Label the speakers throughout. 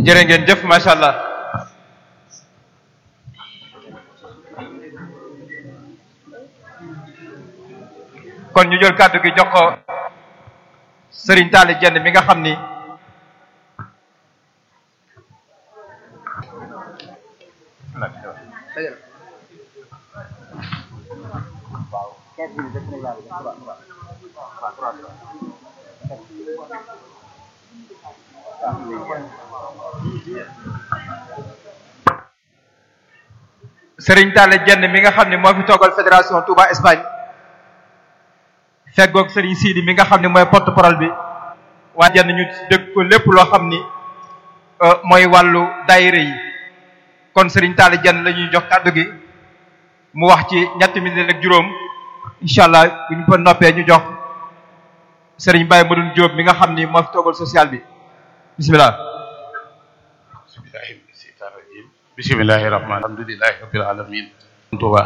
Speaker 1: jërë ngeen jëf macha allah kon ñu jël kàddu gi jox ko Serigne Talla Dieng mi nga xam ni Serigne Talla Dieng mi nga xam ne moo fi toogal fédération Touba Espagne feggoog Serigne Sidi mi nga xam ne mooy porte parole bi waa jenn ñu dégg ko lépp loo xam ni mooy wàllu daayira yi kon Serigne Talla Dieng la ñuy jox kàddu gi mu wax ci ñetti minute ak juróom incha allah bu ñu fa noppee ñu jox Serigne Baye Madoune Diop mi nga xam ni moo fi toogal social bi bisimilah.
Speaker 2: bismillahi rahmaan alhamdulilahi rabbil alamin Tuuba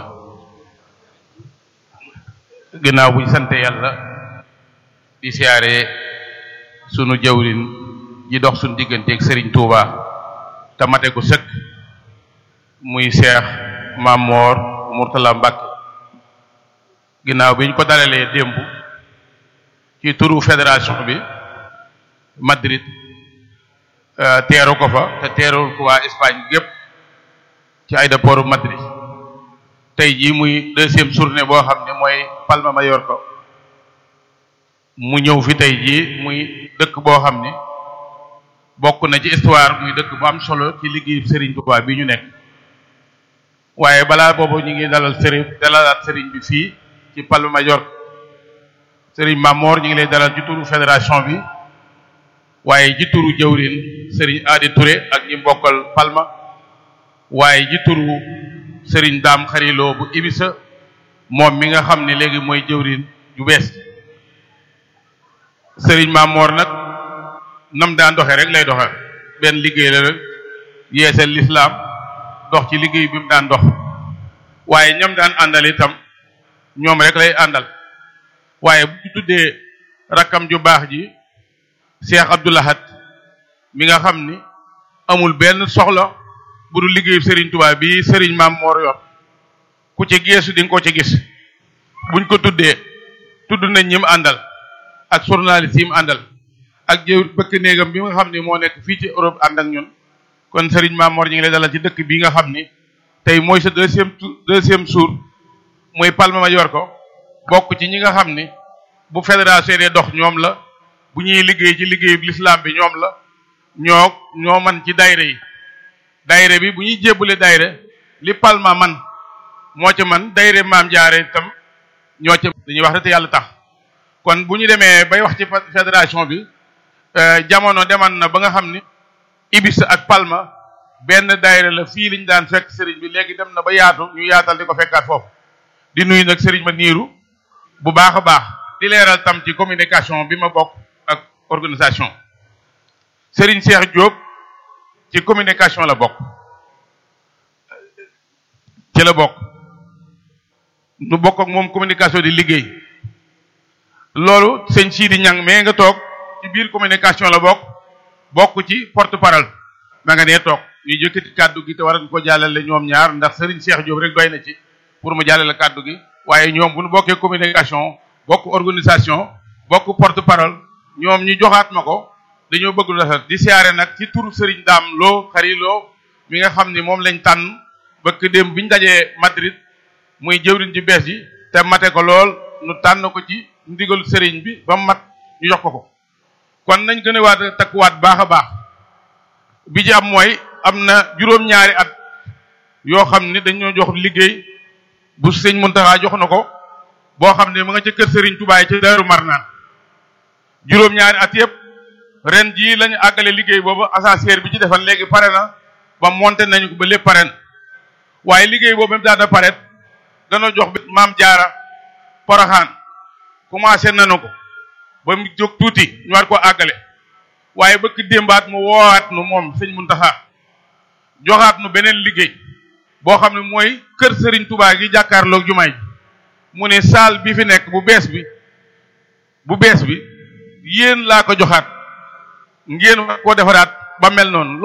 Speaker 2: ginnaaw buñ sante yàlla di siyaare sunu jawrin ji dox sunu digganteeg Serigne Touba te mate ko sëkk muy Cheikh Mamor Mourtala Mbacke ginnaaw bi ñu ko dalalee démb ci turu fédération bi Madrid teeru ko fa te teerul ko waa Espagne gépp ci aéroport Madrid tey jii muy deuxième journée boo xam ne mooy Palma Mallorca mu ñëw fi tey jii muy dëkk boo xam ne bokk na ci histoire muy dëkk bu am solo ci liggéey Serigne Touba bi ñu nekk waaye balaa boobu ñu ngi dalal Serigne dalalaat Serigne bi fii ci Palma Mallorca Serigne Mamor ñu ngi lay dalal ci turu fédération bi waaye ji turu jëwrin Serigne Adi Touré ak ñi mbokkal Palma waaye ji turu Serigne Daam Xariloo bu Ibisa moom mi nga xam ne léegi mooy jëwrin ju bees Serigne Mamor nag nam daan doxee rek lay doxe benn liggéey la rek yeesal lislaam dox ci liggéey bi mu daan dox waaye ñam daan àndal itam ñoom rek lay àndal waaye bu ñu tuddee rakkam ju baax ji Cheikh Abdoulahat mi nga xam ni amul benn soxla bu dul liggéeyu Serigne Touba bi Serigne Maam Moor yor ku ci geesu di nga ko ci gis buñ ko tuddee tudd nañ ñi mu àndal ak journaliste yi mu àndal ak jëw bëkk néegam bi nga xam ni moo nekk fii ci Europe ànd ak ñun kon Serigne Maam Moor ñu ngi lay dalal ci dëkk bi nga xam ni tey mooy sa deuxième deuxième jour muy Palma Mallorca bokk ci ñi nga xam ni bu fédération dee dox ñoom la bu ñuy liggéey ci liggéeyu l'islam bi ñoom la ñoo ñoo man ci daayira yi daayira bi bu ñuy jébbale daayira li Palma man moo ca man daayira maam jaare itam ñoo ca dañuy wax rek te yàlla tax kon bu ñu demee bay wax ci fédération bi jamono deman na ba nga xam ni Ibis ak Palma benn daayira la fii liñ daan fekk sëriñ bi léegi dem na ba yaatu ñu yaatal di ko fekkaat foofu di nuyu nag sëriñ ma niiru bu baax a baax di leeral tam ci communication bi ma bokk ak organisation Serigne Cheikh Diop ci communication la bokk ci la bokk nu bokk ak moom communication di liggéey loolu sëñ Sidi Ñang mais nga toog ci biir communication la bokk bokk ci porte parole ma nga nee toog ñu jëkkati kàddu gi te war ko jàllale ñoom ñaar ndax Serigne Cheikh Diop rek doy na ci pour mu jàllale kàddu gi waaye ñoom bu nu bokkee communication bokk organisation bokk porte parole ñoom ñu joxaat ma ko dañoo bëgg lu rafet di siyaare nag ci turu Serigne Daam Lo Xari Lo mi nga xam ni moom lañ tànn bëkk démb bi ñu dajee Madrid muy jëwriñ ji bees yi te mate ko lool nu tànn ko ci ndigalu Serigne bi ba mat ñu jox ko ko kon nañ gën a waat takkuwaat baax a baax bi ci am mooy am na juróom-ñaari at yoo xam ni dañoo jox liggéey bu sëñ Muntaxa jox na ko boo xam ne mu nga ca kër Serigne Touba yi ca Daaru Marnaan juróom-ñaari at yëpp ren jii lañu àggale liggéey boobu ascenseur bi ci defan léegi pare na ba monté nañu ko ba lépp pare na waaye liggéey boobu même daana pare dana jox bi maam jaara poroxaan commencé nañu ko ba mu jóg tuuti ñu war ko àggale waaye bëgg démbaat mu woowaat nu moom sëñ Muntaxa joxaat nu beneen liggéey boo xam ne mooy kër Serigne Touba gi jàkkaarloog jumaay ji mu ne saal bi fi nekk bu bees bi bu bees bi yéen laa ko joxaat ngeen war koo defaraat ba mel noonu